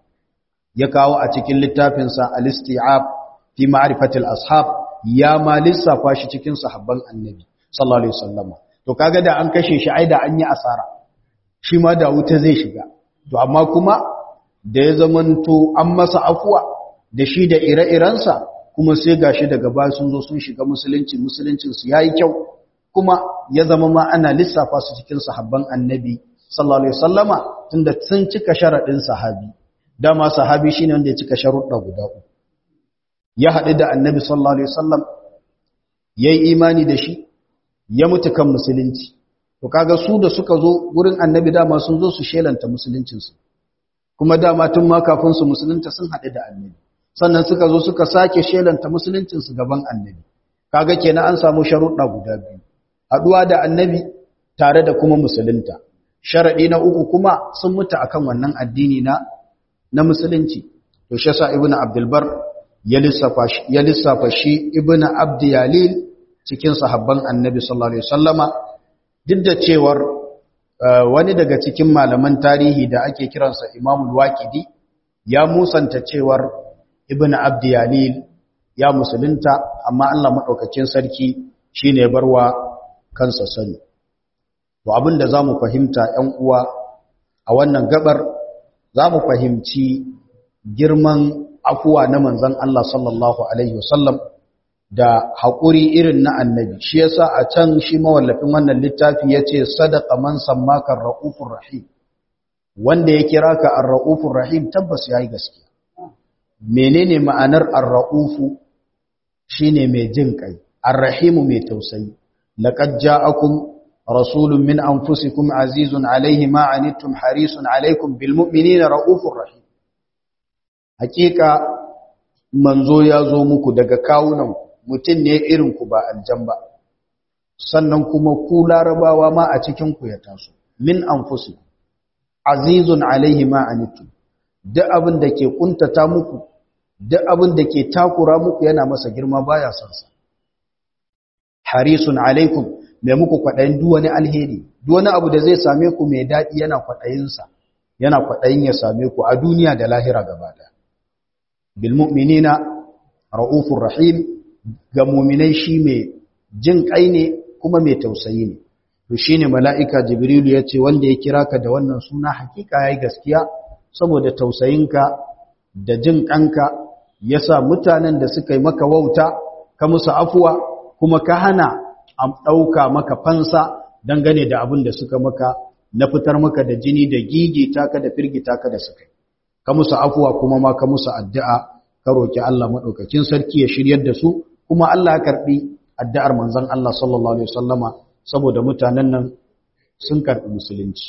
ya kawo a cikin littafinsa al-isti'ab fi ma'rifatil ashab ya ma lissafa shi cikin sahabban annabi sallallahu alaihi wasallam to kaga da an kashe shi ai da an yi asara shi ma da wuta zai shiga to amma kuma da ya zamanto an masa afuwa da shi da ire-irensa kuma sai gashi daga baya sun zo sun shiga musulunci musuluncin su yayi kyau kuma ya zama ma ana lissafa su cikin sahabban annabi sallallahu alaihi wasallama tunda sun cika sharadin sahabi dama sahabi shine wanda ya cika sharuɗa guda uku ya haɗu da annabi sallallahu alaihi wasallam yayi imani da shi ya mutu kan musulunci to kaga su da suka zo gurin annabi dama sun zo su shelanta musuluncin su kuma dama tun ma kafin su musulunta sun haɗu da annabi sannan suka zo suka sake shelanta musuluncinsu gaban annabi kaga kenan an samu sharuɗa guda biyu haɗuwa da annabi tare da kuma musulunta sharaɗi na uku kuma sun mutu akan wannan addini na na musulunci to shi yasa ibnu abdul bar ya lissafa shi ibn abdiyalil cikin sahabban annabi sallallahu alaihi wasallama duk da cewar wani daga cikin malaman tarihi da ake kiransa imamul waqidi ya musanta cewar ibn abdiyalil ya musulunta amma Allah madaukakin sarki shine barwa kansa sani to abinda zamu fahimta 'yan uwa a wannan gabar zamu fahimci girman afuwa na manzon Allah sallallahu alaihi wasallam da haƙuri irin na annabi shi yasa a can shi mawallafin wannan littafi yace sadaqa man sammaka ar-raufur rahim wanda ya kira ka ar-raufur rahim tabbas yayi gaskiya menene ma'anar ar-raufu shine mai jin kai ar-rahimu mai tausayi laqad ja'akum rasulun min anfusikum azizun alayhi ma anittum harisun alaykum bil mu'minina raufur rahim hakika manzo ya zo muku daga kawunan mutum ne irin ku ba aljan ba sannan kuma ku larabawa ma a cikin ku ya taso min anfusikum azizun alayhi ma anittum duk abin da ke kuntata muku duk abin da ke takura muku yana masa girma baya son sa harisun alaikum mai muku kwaɗayin duk wani alheri duk wani abu da zai same ku mai daɗi yana kwaɗayin sa yana kwaɗayin ya same ku a duniya da lahira gaba ɗaya bil mu'minina raufur rahim ga mu'minai shi mai jin kai ne kuma mai tausayi ne to shine mala'ika jibrilu yace wanda ya kira ka da wannan suna hakika yayi gaskiya saboda tausayinka da jin kanka yasa mutanen da suka yi maka wauta ka musu afuwa kuma ka hana a ɗauka maka fansa dangane da abin da suka maka na fitar maka da jini da gigita ka da firgita ka da suka yi ka musu afuwa kuma ma ka musu addu'a ka roki Allah madaukakin sarki ya shiryar da su kuma Allah ya karbi addu'ar manzon Allah sallallahu alaihi wasallama saboda mutanen nan sun karbi musulunci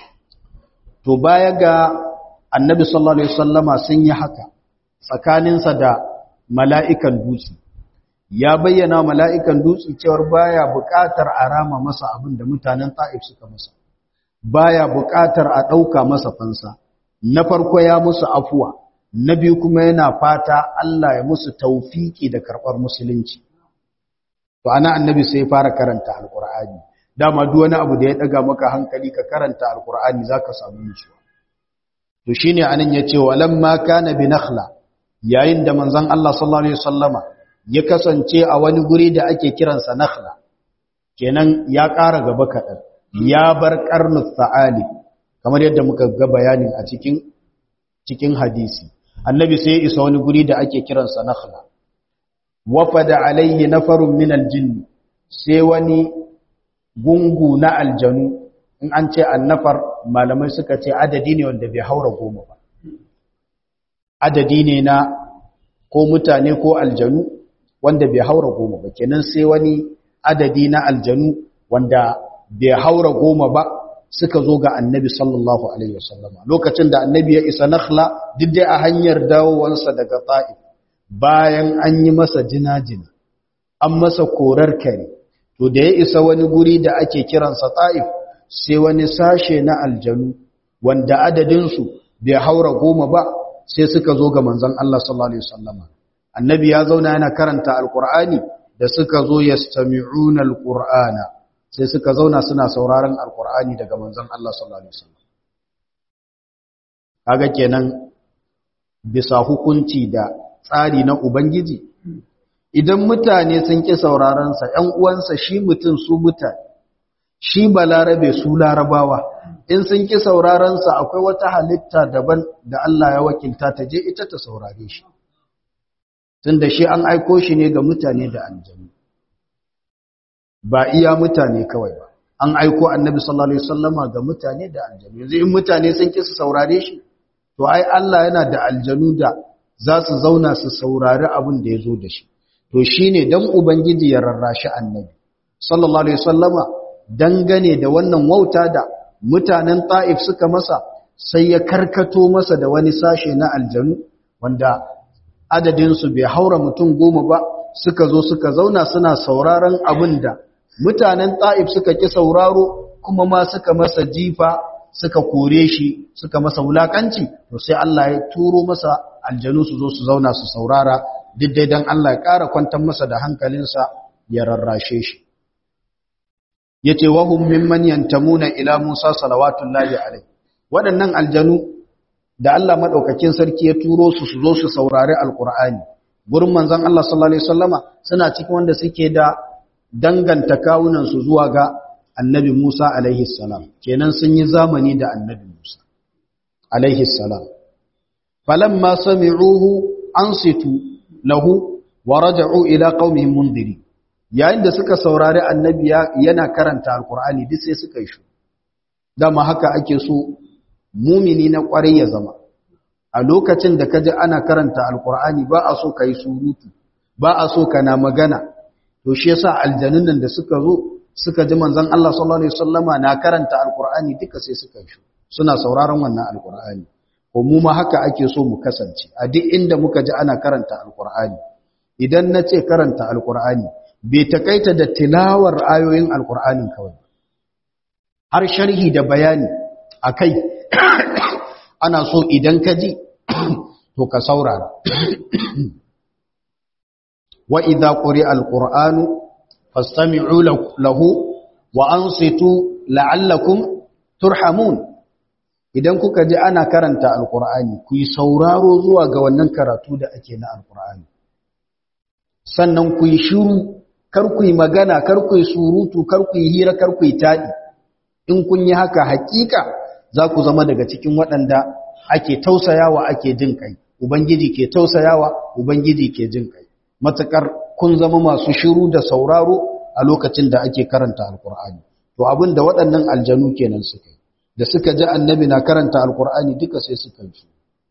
to baya ga annabi sallallahu alaihi wasallama sun yi haka tsakaninsa da mala'ikan dutse ya bayyana mala'ikan dutse cewar baya buƙatar a rama masa abin da mutanen ta'if suka masa baya buƙatar a ɗauka masa fansa na farko ya musu afuwa na biyu kuma yana fata Allah ya musu taufiki da karɓar musulunci to ana annabi sai fara karanta alƙur'ani dama duk wani abu da ya ɗaga maka hankali ka karanta alƙur'ani zaka samu nutsuwa to shine anan yace walamma kana bi nakhla yayin da manzon Allah sallallahu alaihi wasallama ya kasance a wani guri da ake kiransa nakhla kenan ya ƙara gaba kaɗan ya bar karnus sa'ali kamar yadda muka ga bayanin a cikin cikin hadisi annabi sai ya isa wani guri da ake kiransa nakhla wafada alayhi nafarun min aljinn sai wani gungu na aljanu in an ce annafar malamai suka ce adadi ne wanda bai haura goma ba adadi ne na ko mutane ko aljanu wanda bai haura goma ba kenan sai wani adadi na aljanu wanda bai haura goma ba suka zo ga annabi sallallahu alaihi wasallama lokacin da annabi ya isa nakhla duk dai a hanyar dawowansa daga ta'if bayan an yi masa jina-jina an masa korar kare to da ya isa wani guri da ake kiransa ta'if sai wani sashe na aljanu wanda adadinsu bai haura goma ba sai suka zo ga manzon Allah sallallahu alaihi wasallama annabi ya zauna yana karanta alqur'ani da suka zo yastami'una alqur'ana sai suka zauna suna sauraron alqur'ani daga manzon Allah sallallahu alaihi wasallam kaga kenan bisa hukunci da tsari na ubangiji idan mutane sun ki sauraron sa ƴan uwansa shi mutum su mutane shi balarabe su larabawa in sun ki sauraron sa akwai wata halitta daban da Allah ya wakilta ta je ita ta saurare shi tunda shi an aiko shi ne ga mutane da aljanu ba iya mutane kawai ba an aiko annabi sallallahu alaihi wasallama ga mutane da aljanu yanzu in mutane sun ki su saurare shi to ai Allah yana da aljanu da za su zauna su saurari abin da ya zo da shi to shine dan ubangiji ya rarrashi annabi sallallahu alaihi wasallama dangane da wannan wauta da mutanen ta'if suka masa sai ya karkato masa da wani sashe na aljanu wanda adadinsu bai haura mutum goma ba suka zo suka zauna suna sauraron abin da mutanen ta'if suka ƙi sauraro kuma ma suka masa jifa suka kore shi suka masa wulakanci to sai Allah ya turo masa aljanu su zo su zauna su saurara duk dai dan Allah ya ƙara kwantar masa da hankalinsa ya rarrashe shi yace wa hum mimman yantamuna ila Musa salawatullahi alaihi waɗannan aljanu da Allah madaukakin sarki ya turo su su zo su saurari alqur'ani gurin manzon Allah sallallahu alaihi wasallama suna cikin wanda suke da danganta kawunan su zuwa ga annabi Musa alaihi salam kenan sun yi zamani da annabi Musa alaihi salam falamma sami'uhu ansitu lahu wa raja'u ila qaumihim mundirin yayin da suka saurari annabi yana karanta alkur'ani duk sai suka yi shu dama haka ake so mumini na kwarai ya zama a lokacin da kaji ana karanta alkur'ani ba a so ka yi surutu ba a so ka na magana to shi yasa aljanun nan da suka zo suka ji manzon Allah sallallahu alaihi wasallama na karanta alkur'ani duka sai suka yi shu suna sauraron wannan alkur'ani ko mu ma haka ake so mu kasance a duk inda muka ji ana karanta alkur'ani idan na ce karanta alkur'ani bai takaita da tilawar ayoyin alkur'anin kawai har sharhi da bayani a kai ana so idan ka ji to ka saurara wa idza quri'a alqur'anu fastami'u lahu wa ansitu la'allakum turhamun idan kuka ji ana karanta alqur'ani ku yi sauraro zuwa ga wannan karatu da ake na alqur'ani sannan ku yi shiru kar ku yi magana kar ku yi surutu kar ku yi hira kar ku yi taɗi in kun yi haka hakika za ku zama daga cikin waɗanda ake tausayawa ake jin kai ubangiji ke tausayawa ubangiji ke jin kai matakar kun zama masu shiru da sauraro a lokacin da ake karanta alkur'ani to abin da waɗannan aljanu kenan suka yi da suka ji annabi na karanta alkur'ani duka sai suka yi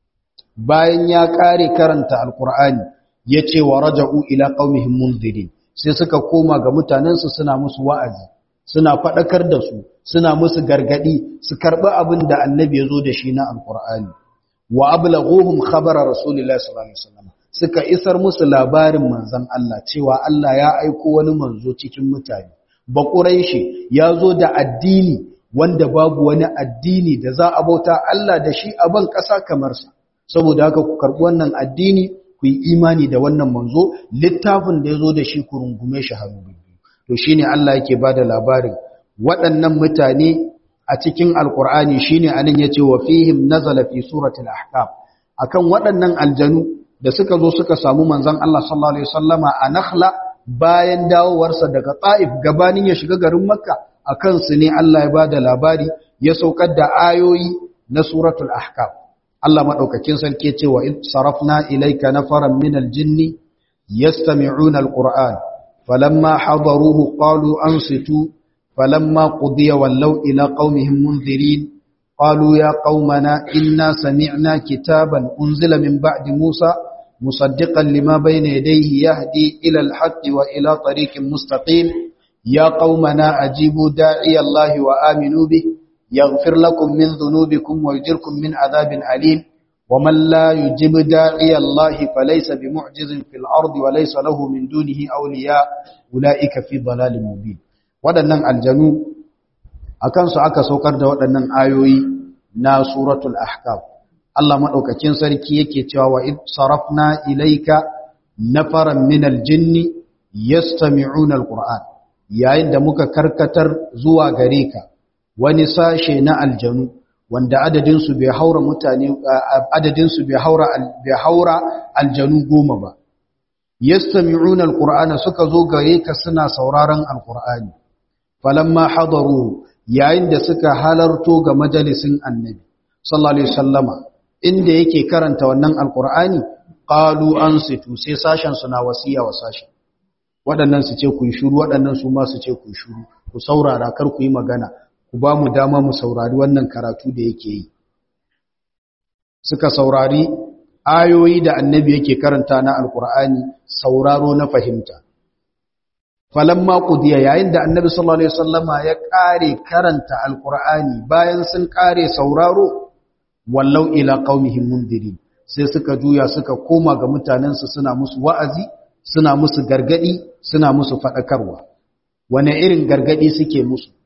bayan ya ƙare karanta alkur'ani ya ce wa raja'u ila qaumihim mundirin sai suka koma ga mutanensu suna musu wa'azi suna faɗakar da su suna musu gargaɗi su karɓi abin da annabi ya zo da shi na alƙur'ani wa ablaghuhum khabara rasulillahi sallallahu alaihi wasallam suka isar musu labarin manzon Allah cewa Allah ya aiko wani manzo cikin mutane ba quraishi ya zo da addini wanda babu wani addini da za a bauta Allah da shi a ban ƙasa kamar sa saboda haka ku karɓi wannan addini ku yi imani da wannan manzo littafin da ya zo da shi ku rungume shi hannu biyu to shine Allah yake bada labarin waɗannan mutane a cikin alkur'ani shine anan yace wa fihim nazala fi suratul ahqaf akan waɗannan aljanu da suka zo suka samu manzon Allah sallallahu alaihi wasallama a Nakhla bayan dawowarsa daga Taif gabanin ya shiga garin Makka akan su ne Allah ya bada labari ya saukar da ayoyi na suratul ahqaf Allah madaukakin sarki ce wa id sarafna ilayka nafaran min aljinn yastami'una alquran falamma hadaruhu qalu ansitu falamma qudiya wallaw ila qaumihim munzirin qalu ya qaumana inna sami'na kitaban unzila min ba'di musa musaddiqan lima bayna yadayhi yahdi ila alhaqqi wa ila tariqin mustaqim ya qaumana ajibu da'iya allahi wa aminu bihi يغفر لكم من ذنوبكم ويجركم من عذاب أليم ومن لا يجب داعي الله فليس بمعجز في الأرض وليس له من دونه أولياء أولئك في ضلال مبين waɗannan aljanu akan su aka saukar da waɗannan ayoyi na suratul ahkam Allah madaukakin sarki yake cewa wa id sarafna ilayka nafaran min aljinni yastami'una alquran yayin da muka karkatar zuwa gare ka wani sashe na aljanu wanda adadinsu bai haura mutane adadinsu bai haura bai haura aljanu goma ba yastami'una alqur'ana suka zo gare ka suna sauraron alqur'ani falamma hadaru yayin da suka halarto ga majalisin annabi sallallahu alaihi wasallama inda yake karanta wannan alqur'ani qalu ansitu sai sashen suna wasiya wa sashen waɗannan su ce ku yi shiru waɗannan su ma su ce ku yi shiru ku saurara kar ku yi magana ku ba mu dama mu saurari wannan karatu da yake yi suka saurari ayoyi da annabi yake karanta na alkur'ani sauraro na fahimta falamma qudiya yayin da annabi sallallahu alaihi wasallama ya kare karanta alkur'ani bayan sun kare sauraro wallau ila qaumihim mundirin sai suka juya suka koma ga mutanensu suna musu wa'azi suna musu gargadi suna musu fadakarwa wane irin gargadi suke musu